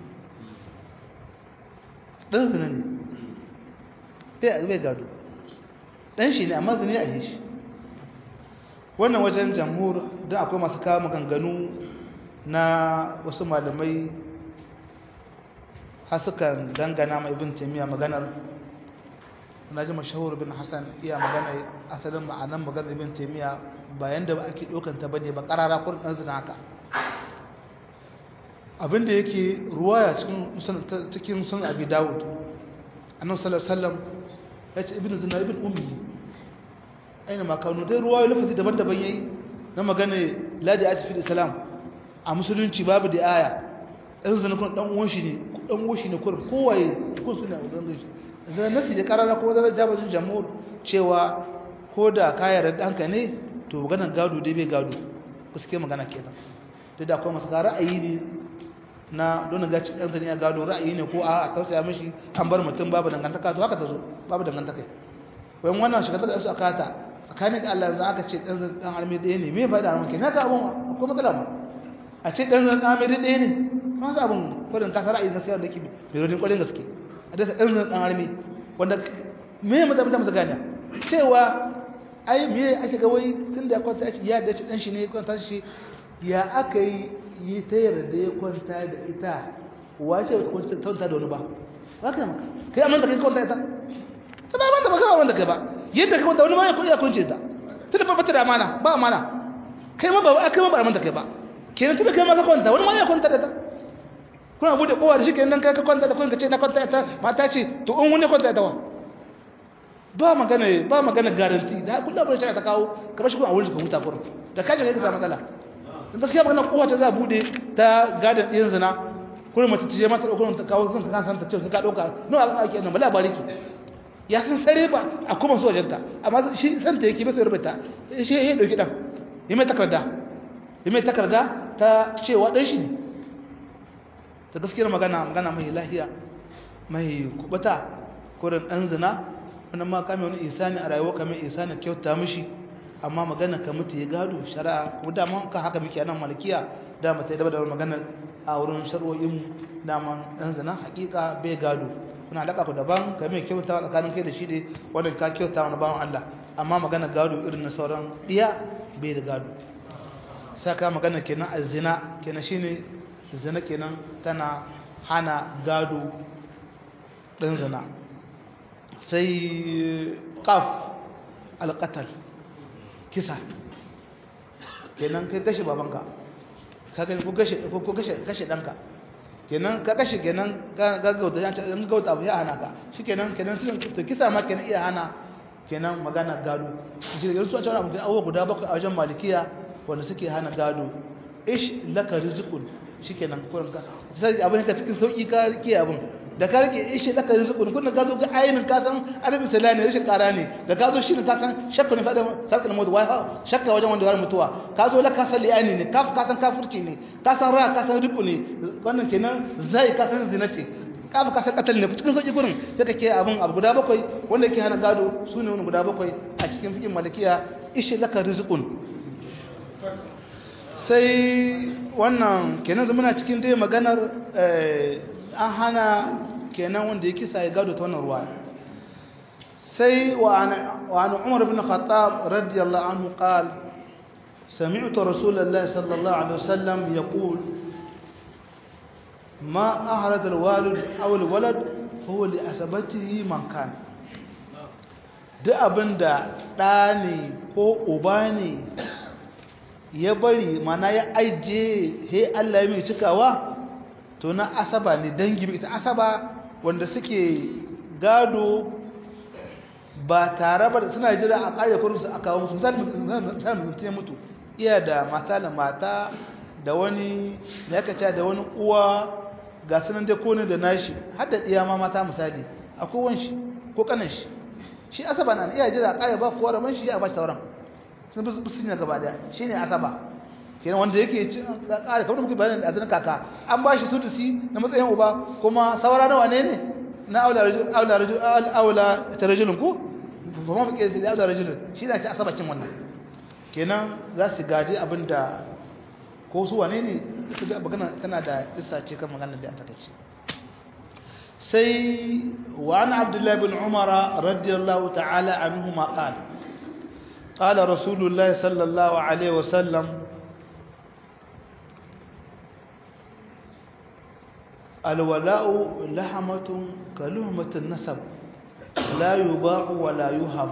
ɗan zina ne bai gado ɗan shi ne amma zina a yi shi wannan wajen jamhur don akwai masu kawo maganganu na wasu malamai hasukan dangana mai bin taimiyya maganar na ji mashahur bin hassan iya magana asalin ma'anan maganar bin taimiyya bayan da ake ɗaukanta ba ne ba ƙarara kurin ɗan zina haka abinda yake ruwaya cikin sun abi dawud annan sallallahu ya ce ibn zina ibn ummi aina makanu dai ruwaya lafazi daban-daban yayi na magana ladi a tafi islam a musulunci babu da aya ɗan zina kun ɗan uwan shi ne ɗan uwan shi ne kurin kowaye kun suna wajen gaji zai nasi da karara ko zai jabajin jamhur cewa ko da kayar ɗanka ne to maganar gado dai bai gado suke magana kenan duk da akwai masu ga ra'ayi ne na don ga cikin ɗansa ne a gado ra'ayi ne ko a tausaya mishi an bar mutum babu dangantaka to haka ta zo babu dangantaka wayan wannan shiga ta su aka ta tsakanin da Allah yanzu aka ce ɗan ɗan armi ɗaya ne me faɗa maka na ga abun akwai matsala ma a ce ɗan ɗan armi ɗaya ne ma sa abun kwarin kasa ra'ayi na sayar da ke mai rodin kwarin gaske a dasa ɗan ɗan armi wanda me mu da mu gane cewa ai me ake ga wai tun da ya kwanta shi ya da shi dan shi ne ya kwanta shi ya aka yi yi ta yarda ya kwanta da ita wace wata kwanta ta da wani ba ba ka maka kai amma da kai kwanta ita ta ba wanda ba ka wanda kai ba yadda kai kwanta wani ma ya kwanta kwance ta tun da ba ta da amana ba amana kai ma ba kai ma ba amana kai ba kenan tun da kai ma ka kwanta wani ma ya kwanta da ita kuna bude kowa da shi kenan kai ka kwanta da kun ka ce na kwanta ita mata ce to in wani kwanta ita wa ba magana ba magana garanti da kullum abin da ta kawo kamar shi kuma a wurin ka huta kurin da kaje kai ka samu matsala dan gaskiya magana kowa ta za bude ta gadan din zina kullum mace ta je mata dauko ta kawo zan ka san ta ce ka dauka no abin ake nan bala bariki ya san sare ba a kuma so wajenta amma shi san ta yake ba sai rubuta shi ya dauki dan yi mai takarda yi mai takarda ta cewa dan shi ne ta gaskiyar magana magana mai lahiya mai kubuta kurin dan zina wannan ma kame wani isani a rayuwa kamar isani kyauta mishi amma magana ka mutu ya gado shari'a ko da mun kan haka muke nan malikiya da mata da da magana a wurin shar'o'in daman dan zina hakika bai gado kuna alaka ku daban ka mai kyauta tsakanin kai da shi dai wannan ka kyauta wani bawan Allah amma magana gado irin na sauran diya bai da gado saka magana kenan azina kenan shine zina kenan tana hana gado dan zina sai ƙaf alƙatal kisa kenan kai kashe babanka ko kashe ɗanka kenan ka kashe kenan gaggauta ya ce gaggauta abu ya hana ka shi kenan kenan to kisa ma kenan iya hana kenan magana gado shi da su a cewa abu abubuwa guda bakwai a wajen malikiya wanda suke hana gado ish laka rizqun shikenan kurin ka sai abin ka cikin sauki ka rike abin da ka rike ishe da ka rizqun kun ka zo ga ainin ka san arabi salani rashin kara ne da ka zo shi ka san shakka ne fada sarkin mutu wai shakka wajen wanda ya mutuwa ka zo la ka san li'ani ne ka ka san kafirci ne ka san ra ka san ribu ne wannan kenan zai ka san zina ce ka ka san katal ne cikin sauki gurin sai ka ke abin abu guda bakwai wanda yake hana gado su ne wani guda bakwai a cikin fikin malikiya ishe laka rizqun sai wannan kenan muna cikin dai maganar an hana kenan wanda ya kisa ya gado ta wannan ruwa sai wa an umar bin khattab radiyallahu anhu qala سمعت رسول الله صلى الله عليه وسلم يقول ما أهرد الوالد أو الولد فهو لأسبته من كان duk abin da ɗa ne ko uba ne ya bari mana ya aije he Allah ya mai cikawa to na asaba ne dangi ita asaba wanda suke gado ba tare ba suna jira a ƙayyar kurinsu a kawo musu misali mutum ya mutu iya da mata da mata da wani da yaka da wani uwa ga sunan dai kone da nashi har da iya ma mata misali akwai wanshi ko kanan shi shi asaba na iya jira kaya ba kowa raman shi ya ba shi tauran sun bi su ne gaba daya shi ne asaba kenan wanda yake cin kare kamar muke bayanin da azanin kaka an ba shi sudusi na matsayin uba kuma saura nawa ne ne na aula rajul aula rajul aula tarajulun ko ba ma fike da aula rajulun shi ne ta asaba cin wannan kenan za su gadi abinda ko su wane ne ga magana tana da isa ce kan magana da aka tace sai wa an abdullahi bin umara radiyallahu ta'ala anhuma qala qala rasulullahi sallallahu alaihi wasallam alwala'u lahamatun kaluhmatun nasab la yuba'u wa la yuhab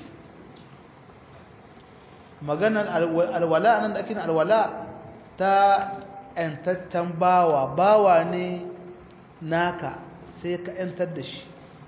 maganar alwala nan da ake alwala ta ‘yantaccen bawa bawa ne naka sai ka ‘yantar da shi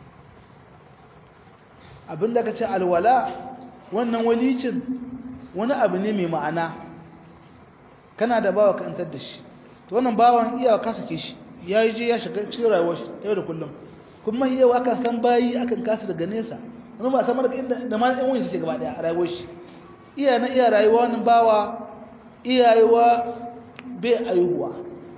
abinda ka ce alwala wannan walicin wani abu ne mai ma'ana kana da bawa ka ‘yantar da shi to wannan bawan iyawa ka sake shi ya yi je ya shiga cikin rayuwar shi yau da kullum kuma yau akan san bayi akan kasa daga nesa wani ba samar da inda da ma ɗan wani suke gaba ɗaya a rayuwar shi iya na iya rayuwa wani bawa iyayewa bai aihuwa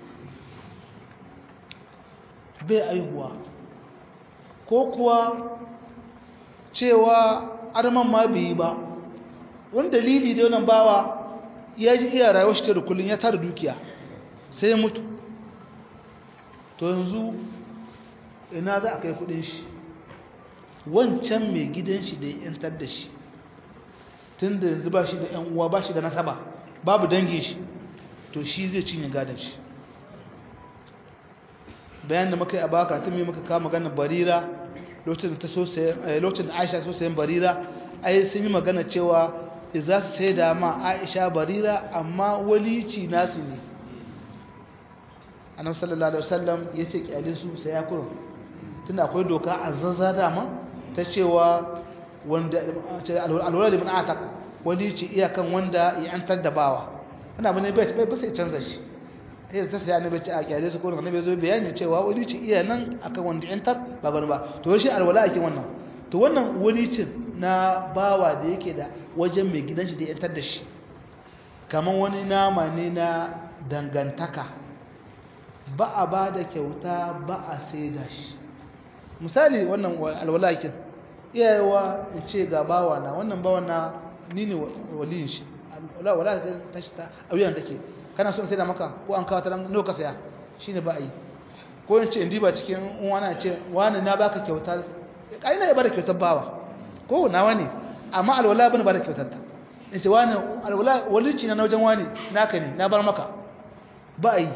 bai aihuwa ko kuwa cewa arman ma bai yi ba wani dalili da wannan bawa ya ji iya rayuwar shi da kullum ya tara dukiya sai ya mutu to yanzu ina za a kai kudin shi wancan mai gidan shi da ya yantar da shi tun da yanzu ba shi da ‘yan uwa ba shi da nasaba babu dangin shi to shi zai cinye gadon shi bayan da muka yi a baka tun mai muka kama maganar barira lokacin da aisha so sayan barira ai sun yi magana cewa za su sai da ma aisha barira amma walici nasu ne annabi sallallahu alaihi wasallam ya ce kyale su sai ya kuro tunda akwai doka a zazza dama ta cewa wanda alwala liman ataka wani ce iyakan wanda ya antar da bawa ana bane bai bai sai canza shi sai ta sai annabi ce a kyale su ko annabi zo bayani cewa wani ce iya nan akan wanda ya antar ba bane ba to shi alwala ake wannan to wannan wani ce na bawa da yake da wajen mai gidan shi da ya antar da shi kamar wani nama ne na dangantaka ba a ba da kyauta ba a sai da shi misali wannan alwala ake iyayewa in ce ga bawa na wannan bawa na ni ne waliyin shi wala wala ta shi ta auyan take kana so in sai da maka ko an kawo ta nan nawa ka saya shine ba a yi ko in ce in diba cikin wani ce wani na baka kyauta kai na ya bada kyautar bawa ko nawa ne amma alwala bane bada kyautar ta in ce wani alwala walici na wajen wani naka ne na bar maka ba a yi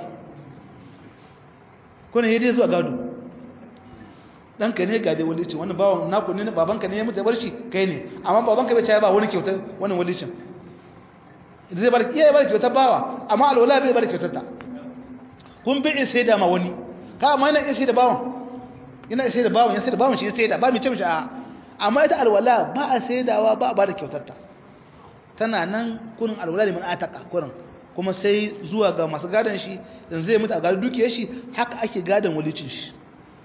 ko ne dai zuwa gado ɗanka ne ga dai walicin wani bawan naku ne babanka ne ya mutu bar shi kai ne amma babanka bai caya ba wani kyautar wani walicin zai bar iya bar kyautar bawa amma alwala bai bar kyautar ta kun bi sai da ma wani ka amma yana sai da bawan yana sai da bawan ya sai da bawan shi sai da ba mu ce mishi a amma ita alwala ba a saidawa ba a ba da kyautar ta tana nan kurin alwala liman ataka kurin kuma sai zuwa ga masu gadon shi yanzu zai mutu a gadon dukiyar shi haka ake gadon walicin shi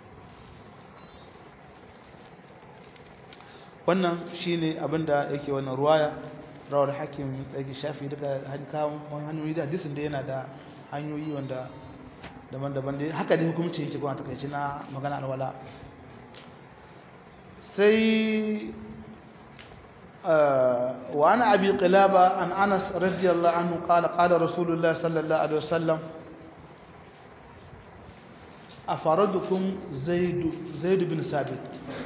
wannan shi ne abinda yake wannan ruwaya rawar hakim tsaki shafi duka hanyoyi da hadisin da yana da hanyoyi wanda daban-daban da haka ne hukumci yake kuma takaici na magana alwala sai وعن أبي قلابة عن أنس رضي الله عنه قال قال رسول الله صلى الله عليه وسلم أفردكم زيد زيد بن ثابت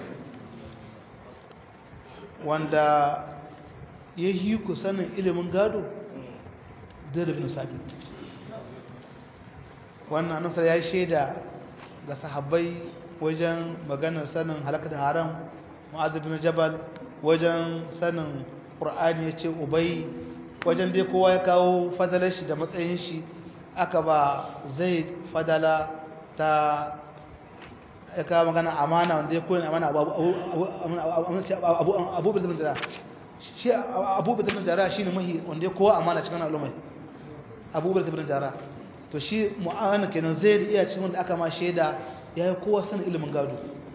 wanda ya yi ku sanin ilimin gado zai bin sabit wannan nasar ya yi shaida ga sahabbai wajen maganar sanin halakar haram ma'azibin jabal wajen sanin ƙur'ani ya ce ubai wajen dai kowa ya kawo fadalar shi da matsayin shi aka ba zai fadala ta ya kawo magana amana wanda ya koyi amana abubuwan zaman jara shi abubuwan zaman jara shi ne mahi wanda ya kowa amana cikin al'ummai abubuwan zaman jara to shi mu'amana kenan zai da iya cikin wanda aka ma shaida ya yi kowa sanin ilimin gado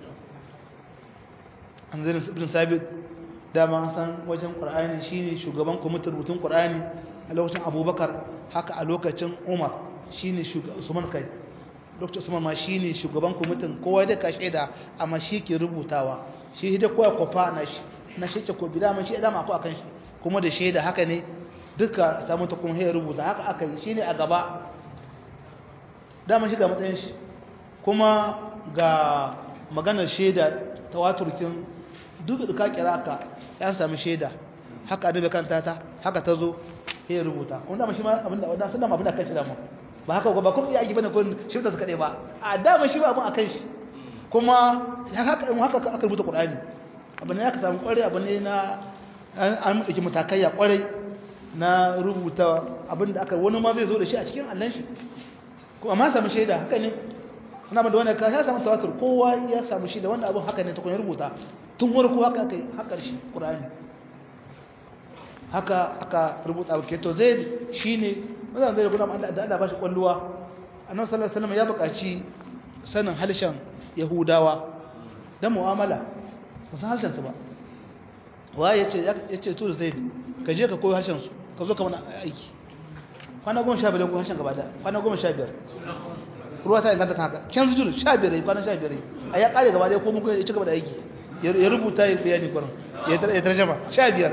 an zai ibn sabit dama san wajen ƙur'ani shine shugaban kwamitin rubutun ƙur'ani a lokacin abubakar haka a lokacin umar shine usman kai lokacin usman ma shine shugaban kwamitin kowa da ka shaida amma shi ke rubutawa shi da kowa kwafa na shi na shi ce ko bi dama shi dama akwai akan shi kuma da shaida haka ne duka samu ta kuma ya rubuta haka aka yi shine a gaba dama shi ga matsayin shi kuma ga maganar shaida tawaturkin duk da ka kira ka ya sami shaida haka adabe kanta ta haka ta zo ya rubuta wanda ma shi ma abinda wanda sun da abinda kan shi da mu ba haka ba kuma iya aiki bane ko shi ta suka dai ba a dama shi ba abin akan shi kuma haka in haka aka rubuta Qur'ani abin ya ka samu kware abin ne na an mutaki matakaiya kware na rubuta abinda aka wani ma zai zo da shi a cikin Allah shi kuma ma samu shaida haka ne ana da wani ka ya samu tawatur kowa ya samu shaida wanda abin haka ne ta kun rubuta tun warko haka aka yi haka shi Qur'ani haka aka rubuta abu keto zai shi ne mazan zai rubuta da Allah ba shi kwalluwa annabi sallallahu alaihi wasallam ya buƙaci sanin halshen yahudawa da mu'amala ba san harshen su ba waye yace yace to zai ka je ka koyi harshen su ka zo ka mana aiki kwana goma sha biyar ko harshen gaba da kwana goma sha biyar ruwa ta inganta haka can zuwa sha biyar kwana sha biyar a ya kare gaba da ko mun ya ci gaba da aiki ya rubuta ya bayani kwanan ya tarjama sha biyar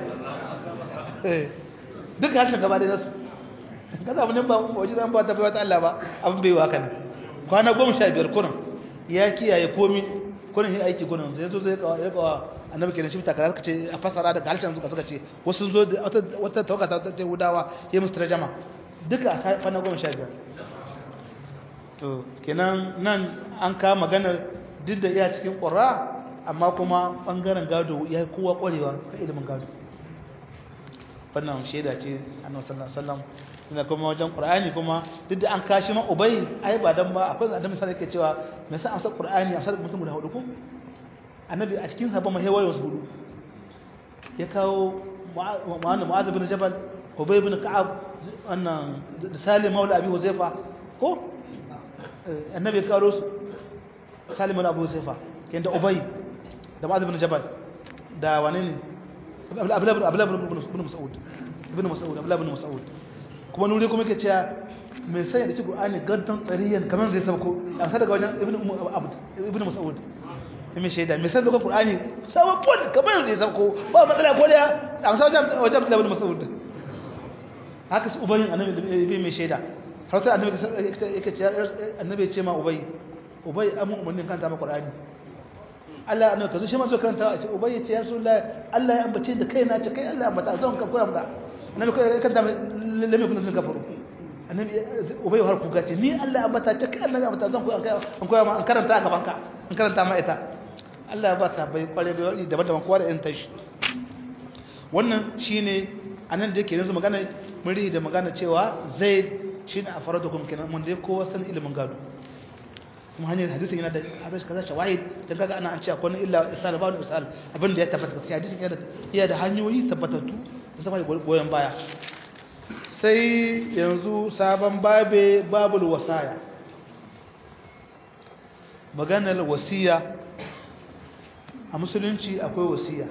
duka harshen gaba da nasu kaza abin ba waje zan ba ta bai wata Allah ba abin bai wa kan kwana goma sha biyar kunan ya kiyaye komi kunan ya aiki kunan zai zo zai kawo ya kawo annabi kenan shi ta kaza ce a fasara daga harshen suka suka ce wasu zo da wata tawaga ta ta hudawa ya musu tarjama duka a kwana goma sha biyar to kenan nan an kawo maganar duk da iya cikin ƙura amma kuma ɓangaren gado ya yi kowa ƙwarewa ka ilimin gado wannan shaida ce annabi sallallahu alaihi wasallam ina kuma wajen qur'ani kuma duk da an kashi ma ubay ai ba dan ba akwai da misali yake cewa me yasa an sa qur'ani a sa mutum guda hudu ko annabi a cikin sabon mahewar wasu hudu ya kawo mu'adh mu'adh bin jabal ubay bin ka'ab wannan salim maula abi huzaifa ko annabi ya kawo su salim maula abu huzaifa kenda ubay da mu'adh bin jabal da wane ne abdullahi bin mas'ud ibn mas'ud abdullahi bin mas'ud kuma nuri kuma yake cewa mai sanya da ci qur'ani gaddan tsariyan kaman zai sauko a sa daga wajen ibn abd ibn mas'ud mai shaida mai sanya da qur'ani sabon kaman zai sauko ba matsala ko da a sa wajen wajen abdullahi bin mas'ud haka su ubayin annabi bai mai shaida har sai annabi yake cewa annabi ya ce ma ubay ubay amun umarnin kanta ma qur'ani Allah annabi kazo shi ma zo karanta a ce ubay ya ce ya rasulullahi Allah ya ambace da kai na ce kai Allah ya ambata zan ka kura maka annabi kai kan da lamme kun sun kafaru annabi ubay har kuka ce ni Allah ya ambata ce kai Allah ya ambata zan ku an koya ma an karanta a gaban ka an karanta ma ita Allah ya ba ta bai kware bai wani daban-daban kowa da irin tashi wannan shine anan da yake yanzu magana mun da magana cewa zaid shine a faradukum kenan mun dai kowa san ilimin gado kuma hanyar hadisin yana da hadisi kaza shawahid dan kaga ana an ce akwai illa isal ba isal abin da ya tabbata gaskiya hadisin yana da iya da hanyoyi tabbatattu da zama goyen baya sai yanzu sabon babe babul wasaya maganar wasiya a musulunci akwai wasiya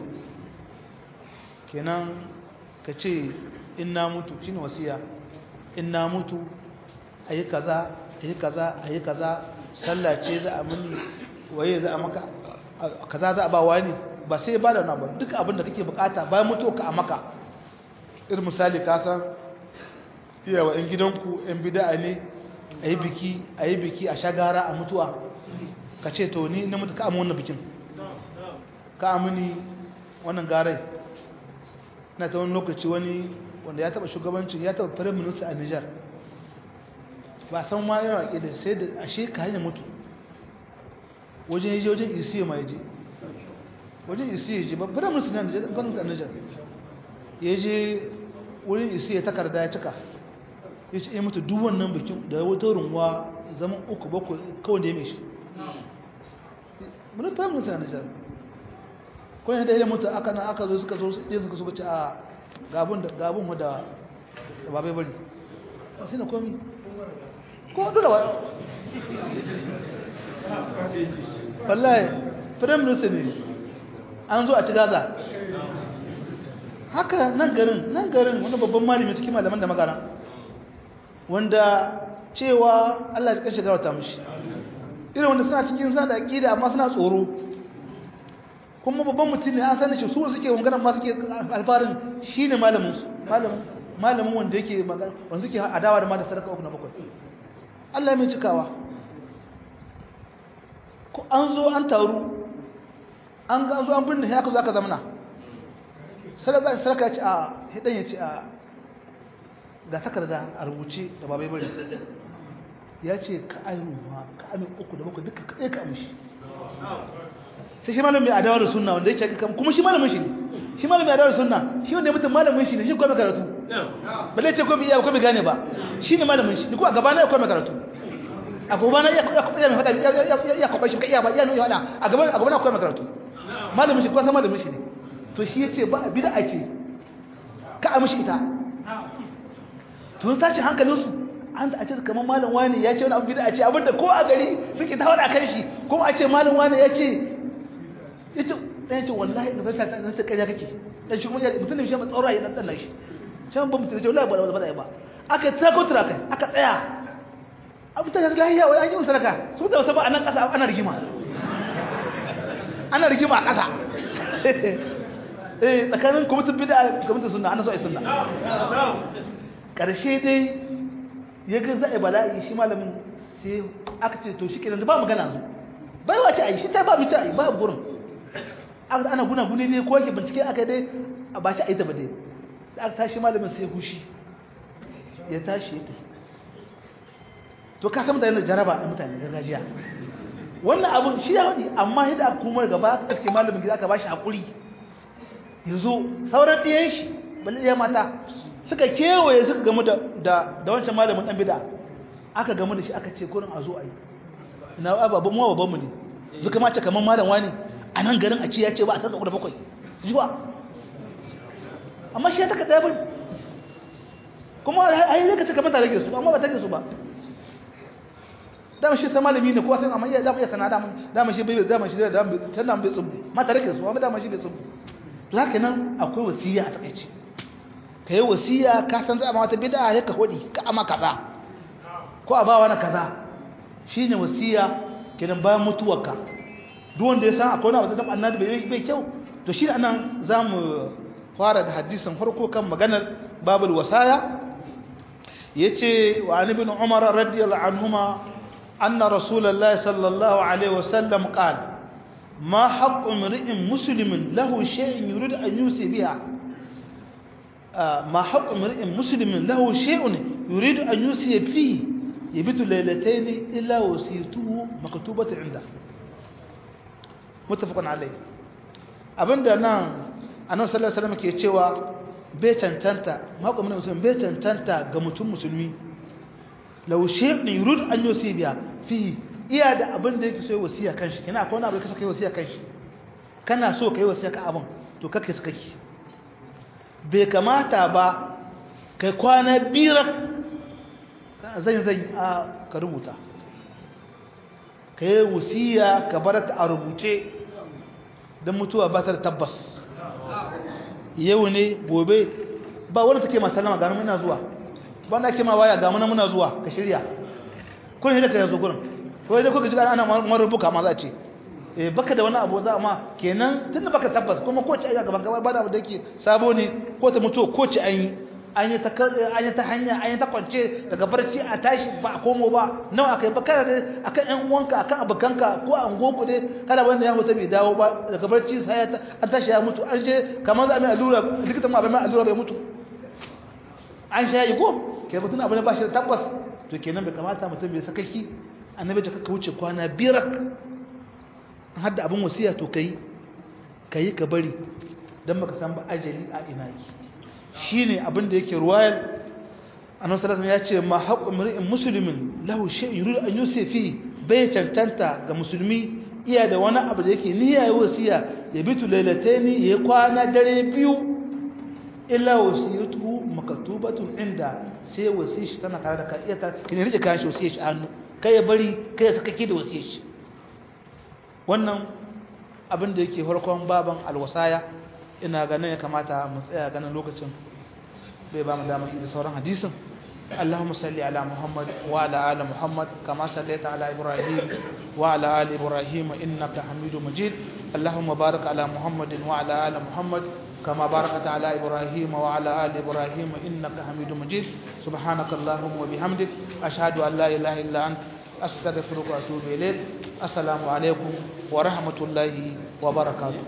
kenan ka ce in na mutu shine wasiya in na mutu ayi kaza ayi kaza ayi kaza sallah ce za a muni waye za a maka kaza za a ba wani ba sai ba da na ba duk abin da kake bukata bayan mutuwa ka a maka irin misali ka san iyawa yan gidanku yan bida'a ne a yi biki a yi biki a shagara a mutuwa ka ce to ni na mutu ka amu wannan bikin ka amini wannan garai na ta wani lokaci wani wanda ya taba shugabancin ya taba firin minista a nijar ba san ma yana da sai da ashe ka hanyar mutu wajen yaje wajen isiya ma yaje wajen isiya yaje ba firin minista na nijar ya je wurin isiya takarda ya cika ya ce ya mutu duk wannan bikin da wata runwa zaman uku bakwai kawai da ya mai shi mun firin minista na nijar ko ne da ya mutu aka na aka zo suka zo yanzu suka suka ce a gabun da gabun da da babai bari sai na komi ko dole wa wallahi prime minister ne an zo a ci gaza haka nan garin nan garin wani babban malami cikin malaman da magana wanda cewa Allah ya kashe garauta mishi irin wanda suna cikin sa da aqida amma suna tsoro kuma babban mutum ne an sani shi su suke magana ma suke alfarin shine malamin su malamin malamin wanda yake magana wanda suke adawa da ma da sadaka uku na bakwai Allah mai cikawa ko an zo an taru an ga zo an binne haka zo aka zamana sadaka sadaka ce a hidan ya ce a ga takarda a rubuce da babai bari ya ce ka ayyuru ma ka amin uku da bakwai duka kaɗai ka amshi sai shi malamin mai adawa da sunna wanda yake kan kuma shi malamin shi ne shi malamin mai adawa da sunna shi wanda ya mutum malamin shi ne shi kuma karatu balle ce ko bi iya ko bi gane ba shi ne malamin shi ni ko a gaba na ya kuma karatu a gaba na ya ya mai fada ya kwaba shi ka iya ba iya nuna hada a gaba a gaba na kuma karatu malamin shi ko san malamin shi ne to shi yace ba bid'a ce ka a mishi ita to tashi hankalin su an da a ce kamar malam wani ya ce wani abu bid'a ce abinda ko a gari suke ta hada kan shi kuma a ce malam wani ya ce yace dan yace wallahi da zai ta zai kariya kake dan shi kuma mutum ne shi ma tsoro ya dan dan shi can ba mutum ce wallahi ba ba ba ba aka ta ko tura kai aka tsaya abu ta da lahiya wai an yi saraka su da wasu ba anan kasa ana rigima ana rigima a kasa eh tsakanin kwamitin bid'a kwamitin sunna ana so ai sunna karshe dai ya ga zai bala'i shi malamin sai aka ce to shi kenan ba magana zu bai wace ai shi ta ba mu ci ai ba gurin aka ana guna gune dai ko yake bincike aka dai a ba shi aita ba dai da aka tashi malamin sai hushi ya tashi ya tafi to ka san mutane da jaraba da mutane gargajiya wannan abun shi ya wadi amma yadda aka kuma gaba aka iske malamin gida aka ba shi hakuri yanzu sauran ɗiyan shi balle ya mata suka kewaye suka gamu da da wancan malamin dan bid'a aka gamu da shi aka ce kurin a zo a yi ina baban mu baban mu ne suka mace kaman malam wani a nan garin a ce ya ce ba a sarka da bakwai zuwa amma shi ya taka ɗaya bane kuma a yi lokaci kamar ta rage su amma ba ta rage su ba dama shi sai malami ne kowa sai amma iya dama iya sana dama dama shi bai dama shi dama can dama bai tsubu ma ta rage su amma dama shi bai tsubu to haka nan akwai wasiya a takaice ka yi wasiya ka san za a mata bid'a ya ka hodi ka ama kaza ko a ba wani kaza shine wasiya kidan bayan mutuwarka duk wanda ya san akwai wani abu da annabi bai bai kyau to shi anan zamu fara da hadisin farko kan maganar babul wasaya yace wa an ibn umar radiyallahu anhuma anna rasulullahi sallallahu alaihi wasallam qala ما حق امرئ مسلم له شيء يريد أن يوصي بها ما حق امرئ مسلم له شيء يريد أن يوصي فيه يبيت ليلتين إلا وصيته مكتوبة عنده متفق عليه abinda nan annabi sallallahu alaihi wasallam ke cewa bai tantanta maƙwamin musulmi bai tantanta ga mutum musulmi law shay'un yurid an yusi biya fi iya da abin da yake so wasiya kanshi kina akwai wani abu da kake so kai wasiya kanshi kana so kai wasiya ka abin to kake suka ki bai kamata ba kai kwana biyar zan zan a ka rubuta kai wasiya ka bar ta a rubuce don mutuwa ba ta da tabbas yau ne gobe ba wani take masu salama gano muna zuwa ba na ke ma waya ga muna muna zuwa ka shirya kuna hidda ka yanzu gurin ko yadda kuka ji ana marubuka ma za ce eh baka da wani abu za ma kenan tunda baka tabbas kuma ko ci ayi gaban gaba ba da abu da yake sabo ne ko ta mutu ko ci an yi an yi ta an yi ta hanya an yi ta kwance daga barci a tashi ba a komo ba nawa akai ba kana da akan ƴan uwanka akan abukanka ko an goku dai kada wanda ya mutu bai dawo ba daga barci sai an tashi ya mutu an je kamar za a mai allura likitan ma bai mai allura bai mutu an sha yi ko ke mutum abu ne ba shi da tabbas to kenan bai kamata mutum bai sakaki annabi ta kaka wuce kwana biyar har da abin wasiya to kai kai ka bari dan baka san ba ajali a ina yi shine abin da yake ruwayar annabi sallallahu ya ce ma haqqu mar'in muslimin lahu shay'un yuridu an yusifi bai cancanta ga musulmi iya da wani abu da yake niyya ya wasiya ya bitu lailataini ya kwana dare biyu illa wasiyatuhu makatubatun inda sai wasiyar shi tana tare da ka iya ta kine rike kayan shi wasiyar shi hannu kai ya bari kai ya saka ki da wasiyar shi wannan abin da yake farkon baban alwasaya ina ganin ya kamata mu tsaya ganin lokacin bai ba mu damar da sauran hadisin اللهم صل على محمد وعلى آل محمد كما صليت على إبراهيم وعلى آل إبراهيم إنك حميد مجيد اللهم بارك على محمد وعلى آل محمد كما باركت على إبراهيم وعلى آل إبراهيم إنك حميد مجيد سبحانك اللهم وبحمدك أشهد أن لا إله إلا أنت أستغفرك وأتوب إليك السلام عليكم ورحمة الله وبركاته